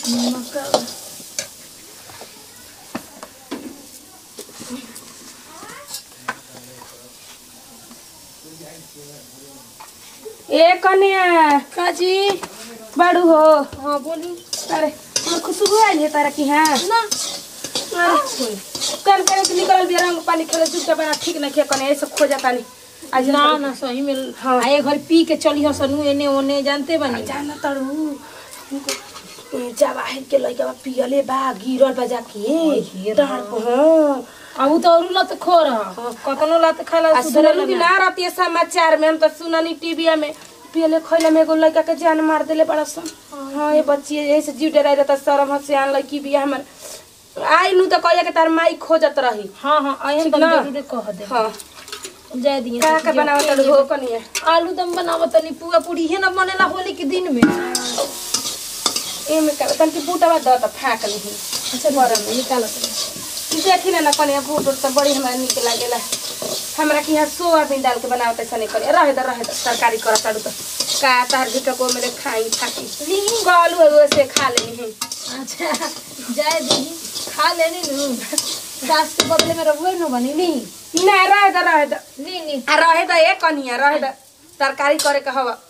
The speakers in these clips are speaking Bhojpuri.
ए कन्या काजी बड़ू हो हाँ बोली अरे हमर खुशबू आइल है तारा की हाँ ना अरे कल करे के निकल दिया रंग पानी खेले चुपचाप बना ठीक नहीं किया कन्या ऐसे खो जाता नहीं आज ना ना सही में हाँ। आए घर पी के चली हो सनु एने ओने जानते बनी जाना तड़ू हमको ए, जवाहिर के लइका बा पियले बा गिरल बा जाके डार पर हाँ अब उ तो और लत खो रहा कतनो लत खाला आ सुनलू कि ना रहती समाचार में हम तो सुननी टीवी में पियले खैले में एगो लड़का के जान मार देले बड़ा सन हाँ ये बच्ची ऐसे जीव डराई रहता शरम हसियान लड़की भी हमर आई नु तो कहिया के तार माई खोजत रही हाँ हाँ आए ठीक हम ना? जरूर कह दे हाँ जाय दिए का का बनावत हो कनिया आलू दम बनावत तनी पुआ पूरी है ना बनेला होली के दिन में ए में का तन की बूटा बा द त फाक ली अच्छा बरम में निकालत देखी ना ना कनिया बूट उट तो बड़ी हमरा निक लागेला हमरा के यहाँ सोयाबीन डाल के बनावत ऐसा नहीं करे रहे द रहे द तरकारी करत ताड़ू तो का तार भी को मेरे खाई खाती गलू है वैसे खा लेनी है अच्छा जाय दीदी खा लेनी नु सास के बदले में रहुए न बनी ली ना रहे द रहे द ली ली आ रहे द ए कनिया रहे द तरकारी करे के हवा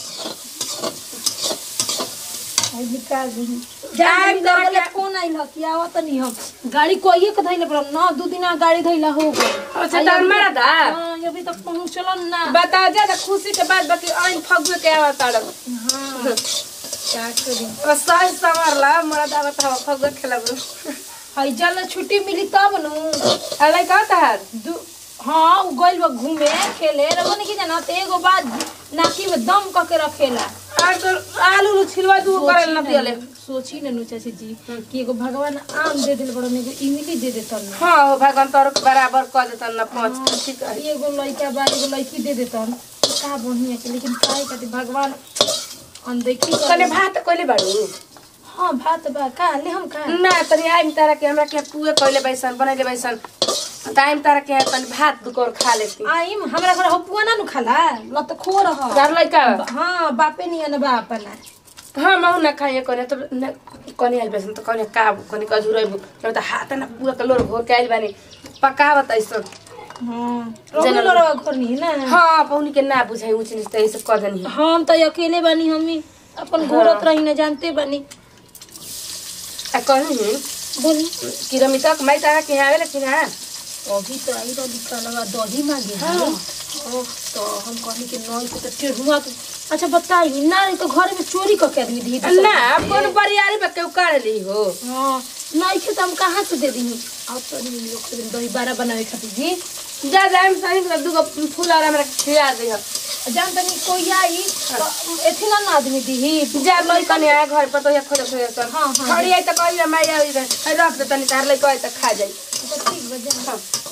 आई निकाल दी जाए जाय तरह दरले के- फोन आइल कि आवत नहीं हम गाड़ी कोइए के धइले पड़ल ना दू दिन गाड़ी धइला हो गई अच्छा तार मारा दा हां अभी तक पहुंचल ना बता जा त खुशी के बाद बाकी आइन फगुए के आवा ताड़ हां क्या करी बस सही संभारला मरा दावा त हवा फगुए खेलब हई जल छुट्टी मिली तब नु अलै का तार दू हाँ उ गइल बा घूमे खेले रगन की जाना ते एगो बात नाकी में दम क के रखेला आ तो आलू नु छिलवा दू करे न पियले सोची न नु चाची जी कि एगो भगवान आम दे दिल बड़ो एगो इमली दे देतन हां हो भगवान तोर के बराबर क देतन न पाँच ठीक है एगो लइका बा एगो लइकी दे देतन का बढ़िया के लेकिन काहे खातिर भगवान अनदेखी कर कने भात कोइले बाड़ू हाँ भात बा का ले हम का ना तनी आइम तारा के हमरा के पुए कोइले बैसन बनैले बैसन टाइम तारा के तनी भात दुकोर खा लेती आइम हमरा घर हपुआ ना नु खाला ल त खो रह घर लइका हाँ बापे नियन बा अपना हाँ महु ना खाइए कोने तो न कोने आइल बैसन तो कोने का कोने का झुरैबु जब त हाथ ना पूरा कलोर घोर के आइल बानी पकावत ऐसन हाँ रोगी लोरा घर नहीं ना हाँ पौनी के ना बुझाई ऊंच नीच त ऐसे कह देनी हम तो अकेले बानी हमी अपन घूरत रही ना जानते बानी आ कहनी बोली कि रमिता के माई तारा के आवे लेकिन हां अभी तो आई रही का लगा दही मांगे हाँ ओह, तो हम कहनी कि नई के तो टेढ़ुआ के अच्छा बताई ना रही तो घर में चोरी करके आदमी दी दी ना कौन बरियारी पे केहू कर ली हो हाँ नहीं के तो हम कहाँ से दे दी अब तो नहीं लोग के दिन दही बारा बनावे खातिर जी जा जा हम सही में दूगो फूल और हमरा खिला दे जान तनी कोई आई तो एथी ना ना आदमी दी जा लई कने आए घर पर तो ये खोज खोज कर हाँ, हाँ। खड़ी आई त कहिया माई आई रहे रख दे तनी तार लई कहे त खा जाई तो ठीक बजा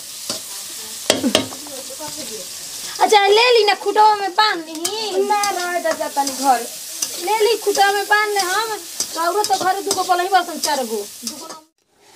अच्छा ले ली ना खुटवा में बांध ली ना रहे त जा तनी घर ले ली खुटा में बांध ले हम रौरो तो घरे दुगो पलही बसन चार गो दुगो ना-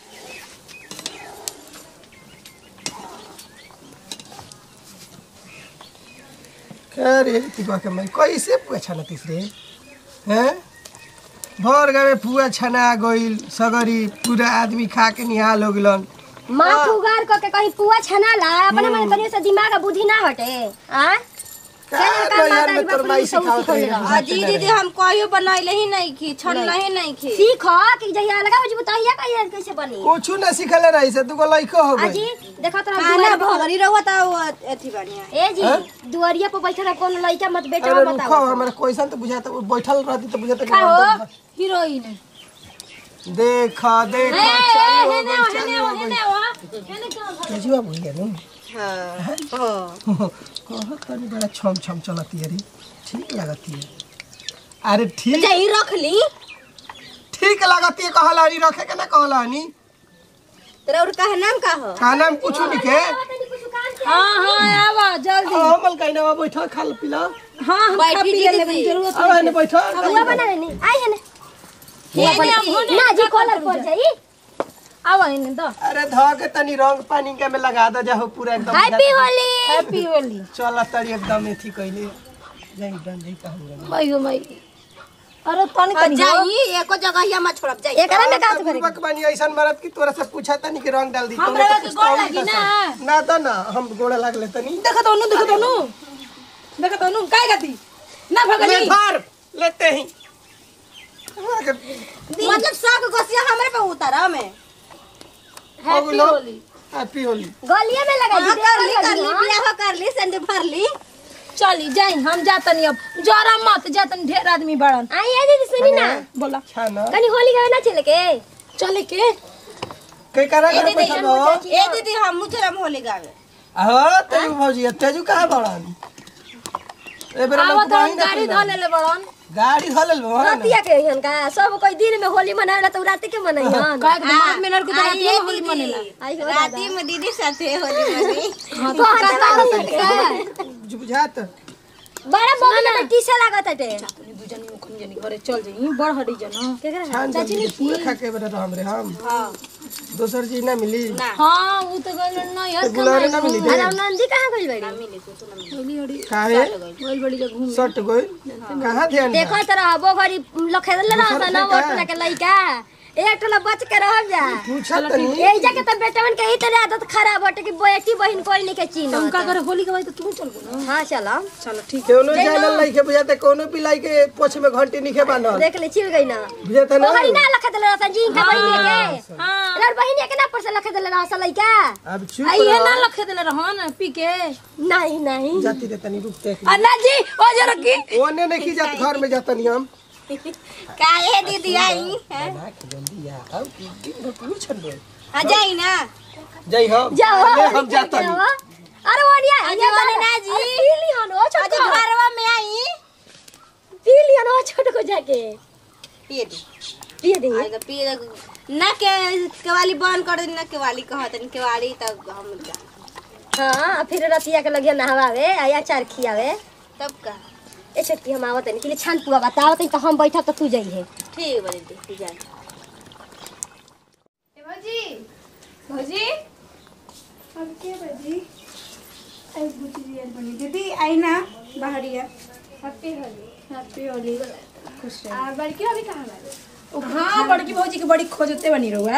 क्या रे तिगवा के मैं कैसे पुआ छाना तीसरे हैं भर गए पुआ छना गइल सगरी पूरा आदमी खा के निहाल हो गिलन माथ उगार करके कहीं पुआ छनाला अपने मन तनी से दिमाग आ बुद्धि ना हटे आ का नैहर में तोर माई सिखावत रही अजी दीदी हम कहियो बनैले ही नहीं खी छनले ही नहीं खी सीख कि जहिया लगा हो बताइए कहिए कैसे बनी कुछ न सिखले रही से दुगो लइको हो अजी गई देखा तो खाना भगरी रहुआ ता एथी बढ़िया ए जी दुआरिया पर बैठा रहा कौन लड़का मत बेटा अरे रुको बताओ हमरा कैसन तो बुझाता वो बैठल रहती तो बुझाता कि का हो? हम तो- हीरोइन देखा देखा चल हो गई चल हो गई केजुआ भइया नु हां हां कहत तनी बड़ा छम छम चलती है रे ठीक लगती है अरे ठीक जही रख ली ठीक लगती है कहला हनी रखे के ना कहला हनी तेरा और कहा नाम का हो खाना में कुछ नहीं के हाँ हाँ आवा जल्दी हमल कहीं ना बैठा खा ल पिला हाँ हम खा बैठी पी जी लेबे दीदी। जरूरत अब आने बैठा पुआ बना लेनी आई है ये ने हम होने ना जी कॉलर पड़ जाई आवा इन्हें दो अरे ध के तनी रंग पानी के में लगा दे जाहो पूरा एकदम हैप्पी होली हैप्पी होली चल तड़ी एकदम एथी कइले जाई डन जाई कहूं मई हो मई अरे तनी हाँ, तनी हो। जाई एको जगह ही मत छोड़ब जाई एकरा में का करे पूर्वक बानी ऐसन मरद की तोरा से पूछा तनी कि रंग डाल दी हमरा तोने के तो गोड़ पूछता लगी ही ना। था। ना तो ना हम गोड़ा लागले तनी देखत हनु देखत हनु देखत हनु काय गति ना ले भगनी धर लेते ही हमरा के मतलब सब गोसिया हमरे पे उतारा में हैप्पी होली हैप्पी होली गलिया में लगा हाँ, दी कर ली कर ली बियाह कर ली संडे भर ली चली जाई हम जातनी अब जरा मत जातनी ढेर आदमी बड़न आई ए दीदी सुनी ना बोला छाना कनी होली गावे ना चले के चले के कई करा कर पैसा दो ए दीदी हम मुजरम होली गावे आहो तेजू भौजी तेजू कहां बड़न ए बेरा लोग आवत हम ना गाड़ी कइला। धले ले बड़न गाड़ी धलल बा ना रतिया के हन का सब कोई दिन में होली मनावेला तो रात के मनइहन काय के मार में लड़के तो रात आइए में होली मनेला आई हो राती में दीदी साथे होली मनी हां तो का का बुझात बड़ा मम्मी के टीसा लागत हटे तनी दुजनी मुखन जनी घरे चल जाई बड़ हडी जन केकरा छान जल्दी पूरा खा के बेरा हम रे हम दोसर चीज ना मिली हां वो तो गल न यार गुलारे ना मिली अरे नंदी कहां गइल बड़ी होली हडी काहे बोल बड़ी जगह घूम सट गइल कहां ध्यान बा? देखो तरह हबो घरी लखेदल रहता ना दूसर ओटला के लइका एक टोला बच के रह जा पूछा तनी ए जाके त बेटवन के ही तरह आदत खराब हटे कि बेटी बहन कोई नहीं के चीन तुम का करे होली के बाद तो तू चल गो ना हां चलो चलो ठीक कोनो जानल लइके बुझाते कोनो पिलाई के पोछ में घंटी निखे बांधल देख ले चिल गई ना बुझाते ना ओहरी ना लखेदल रहता जी का बहन के हां लड़ बहन के ना पर से लखेदल रहता लइका अब चुप आई ये रह। ना लखे देले रहन पी के नहीं नहीं जाती रे तनी रुक देख अन्ना जी ओ जरा की ओने नहीं की जात घर में जातनी हम काहे दीदी आई हैं? ना के जल्दी आ अब दिन भर पूछ छन दे हाँ जाई ना जय हम जाओ ले हम जातनी अरे ओनिया अजय बोले ना जी। पीली हन ओ आज छोटो घरवा में आई पीली हन ओ छोटो को जाके पिए दी पिए दे आएगा पिए ना के केवाली बंद कर दी ना केवाली कहत नहीं केवाली तब हम जा हां फिर रतिया के लगिया नहवावे आया चार खियावे तब का ए छोटकी हम आवत नहीं कि छान पुआ बतावत तो हम बैठा तो तू जाई है ठीक बा दीदी जा भौजी भौजी अब के भौजी आई बुची रियल बनी दीदी आई ना बाहरिया हैप्पी होली हैप्पी होली खुश रह आ बड़की अभी कहाँ बारे हां बड़की भौजी के बड़ी खोजते बनी रहुआ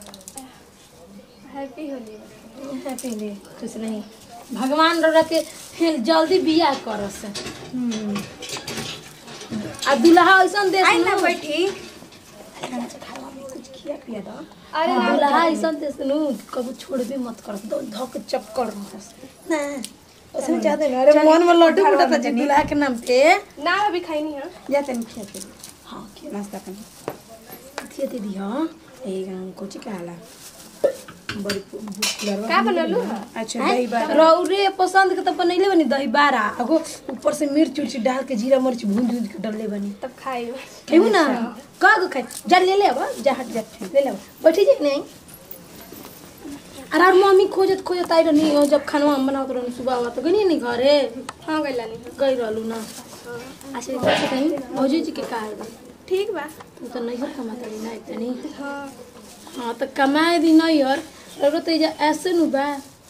हैप्पी होली हैप्पी होली खुश नहीं भगवान रो के फिर जल्दी बियाह करस हम्म आ दुल्हा ऐसन दे आई ना बैठी कुछ खिया पिया दो अरे ना दुल्हा ऐसन दे सुनु कबू छोड़बे मत कर दो धक चक्कर मारस ना उसमें ज्यादा ना अरे मन में लड्डू फुटा था दुल्हा के नाम पे ना अभी खाई नहीं है जाते नहीं खिया के हां खिया नाश्ता कर खिया दे दी हां ए कोची का हाला बड़ी भूख का बनलू अच्छा दही बारा रौरे पसंद के तो बनैले बनी दही बारा अगो ऊपर से मिर्च उर्च डाल के जीरा मर्च भून भून के डलले बनी तब खाई खेऊ ना का गो खाई जा ले ले अब जा हट जा ले ले बैठी जाई नहीं अरे और मम्मी खोजत खोजत आई रहनी हो जब खाना हम बनावत रहनी सुबह हुआ तो गनी नहीं घरे हाँ गइला नहीं गई रहलू ना अच्छा कैसे कहीं भौजी जी के का है बा ठीक बा तू तो नहीं कमाता रही ना इतनी हाँ हाँ तो कमाए दी नहीं और रौरो तो एजा ऐसे नु बा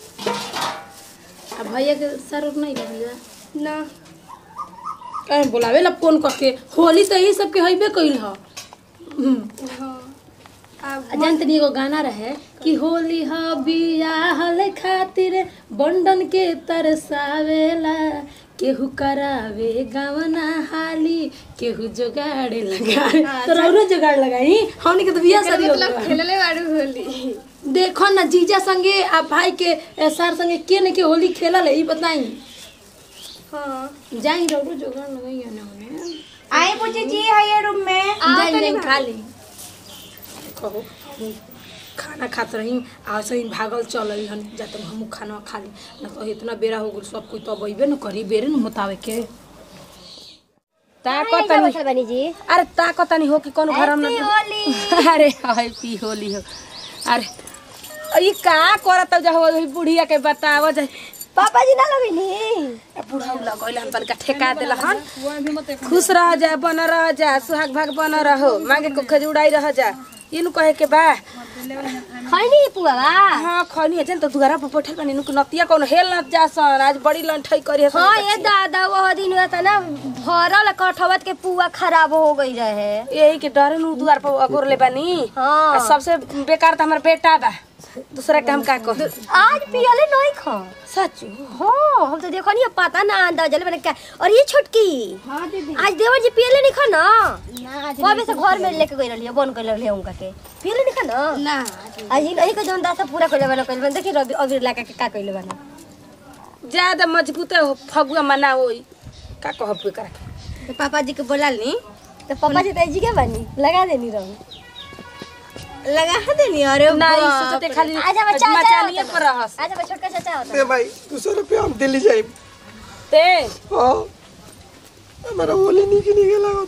आ भैया के सर नहीं लगी जा ना कहीं बोलावे ला फोन करके होली तो यही सबके हइबे कइल ह हम्म। हाँ अब आ जानते नहीं एगो गाना रहे कि होली ह बियाहल खातिर बंडन के तरसावेला केहू करावे गवना हाली केहू जोगाड़े लगावे तो रौरो जोगाड़ लगाई हमनी के तो बियाह शादी हो गइल बा। खेलले बारू होली देखो ना जीजा संगे आ भाई के ए, सर संगे के ने के होली खेलल है ई बताई हाँ जाई रौरो जोगाड़ लगाई ना होने आई पूछे जी है ये रूम में जाई जाई खा ली कहो खाना खात रही आ सही भागल चल रही हन जाते हम खाना खा ली ना तो इतना बेरा हो गल सब कोई तो अबे न करी बेरे न मुताबिक के ताकत का बैठल बनी जी अरे ताकत नहीं हो कि कोनो घर में होली अरे हैप्पी होली हो अरे ई का करत जा हो बुढ़िया के बताव जा पापा जी ना लगनी बुढ़ा लगैल हम तनिका ठेका देल हन खुश रह जा बन रह जा सुहाग भाग बन रहो मांगे को खजुड़ाई रह जा इनु कहे के बा खैनी पुआ बा हाँ खनी है तो दुआरा पर बैठल बनी नुक नतिया कोनो हेल न जासन आज बड़ी लंठई करी हसन हाँ ये दादा वो दिन हुआ था ना भरल कठवत के पुआ खराब हो गई रहे यही के डरे नु दुआर पर अगोर ले बानी हाँ। आ सबसे बेकार तो हमार बेटा बा दूसरा काम का कह आज पियले नहीं खा सच हाँ हम तो देखो नहीं पता ना अंदाजा मैंने क्या और ये छोटकी हाँ दीदी आज देवर जी पियले नहीं खा ना ना आज कबे से घर में लेके गई रही बन कर रही उनका के पियले नहीं खा ना ना आज ही नहीं का जौन दासा पूरा कइले बना कइले बना देखी रवि अबीर लगा के का कइले बना ज्यादा मजबूत हो फगुआ मना होई का कहब कोई करा के? तो पापा जी के बोला ली तो पापा जी तेजी के बनी लगा देनी रहू लगा देनी अरे ना ई बाप सोचते रे। खाली आज हम चाचा मचानिए होता पर रहस आज हम छोटका चाचा होता दे भाई दू सौ रुपया हम दिल्ली जाए ते हाँ हमारा होली निक निके लागत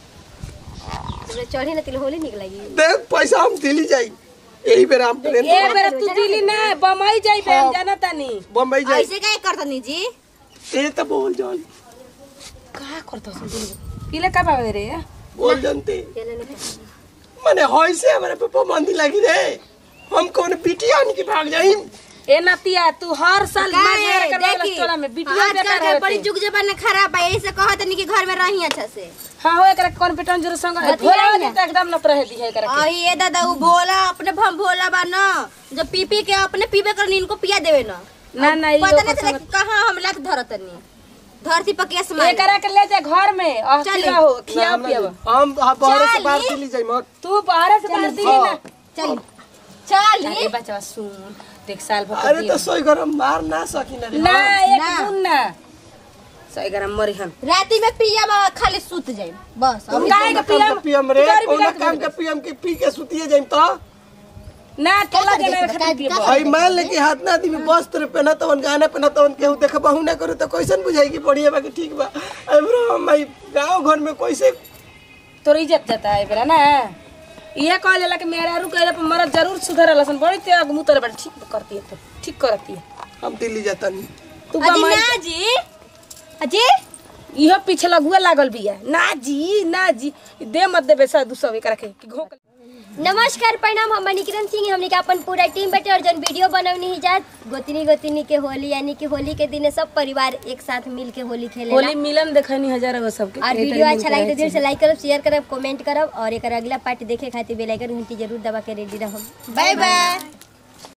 तुमने चढ़ी ना तिल होली निक लगी दे पैसा हम दिल्ली जाई यही बेर हम प्लेन ए बेर तू दिल्ली ना बम्बई जाइबे हम जाना तानी बम्बई जाई ऐसे काय करतनी जी ये तो बोल जान का करत हस दिल्ली इले का बाबे रे बोल जानते केले नहीं खा। माने होय से हमारे पापा मंदी लगी रे हम कौन बिटिया की भाग जाई ए नतिया तू हर साल का मार है, कर वाला देखी, टोला में वीडियो आजकल बेकार के बड़ी होते जुग जमाना खराब है ऐसे कहत नहीं कि घर में रही अच्छा से हां हो एकरा कॉन्फिडेंस जरूर संग भोला वाली तो एकदम न रहे दी है एकरा के। और ये दादा वो भोला अपने भम भोला बा ना जो पी पी के अपने पीबे कर इनको पिया देवे ना ना ना ई पता नहीं ओकर चला संग- कि कहाँ हम लात धरतनी धरती पर केस मार एकरा के ले जा घर में और चली। खिया हो खिया पिया हम बाहर से चली। बाहर दिल्ली जाई मत तू बाहर से बाहर दिल्ली ना चल चल अरे बच्चा सुन देख साल भर अरे तो सोई घर हम मार ना सकिन रे ना एक ना। गुण ना सही गरम मरी हम राती में पिया में खाली सूत जाए बस हम काहे के काम के पियम रे गाड़ी कौन बिगाड़ काम के के पियम के पी के सुतिए जाई तो ना टोला जना खातिर पिए भाई मान ले कि हाथ ना आदमी वस्त्र पहना तवन गाना पहना तवन केहू देख बहु ना करू तो कैसन बुझाई कि बढ़िया बाकी ठीक बा अबरो हम भाई गांव घर में कैसे तोर इज्जत जाता है बेरा ना ये कहल जाला कि मेरा रू कहले पर मरद जरूर सुधर लसन बड़ी ते अगमु तोरे बड़ ठीक करती है तो ठीक करती है हम दिल्ली जाता नहीं तू अजी बमाई ना जी अजी इहो पीछे लगुआ लागल बिया ना जी ना जी दे मत देबे सा दूसरा एकरा के कि घोक नमस्कार प्रणाम हम मणिकिरण सिंह हमने के अपन पूरा टीम बैठे और जौन वीडियो बनवनी ही जात गोतनी गोतनी के होली यानी कि होली के दिन सब परिवार एक साथ मिल के होली खेले होली मिलन देखनी हजार गो सबके और वीडियो अच्छा लगे तो दिल से लाइक करब शेयर करब कमेंट करब और एक अगला पार्ट देखे खातिर बेल आइकन घंटी जरूर दबा के रेडी रहब बाय बाय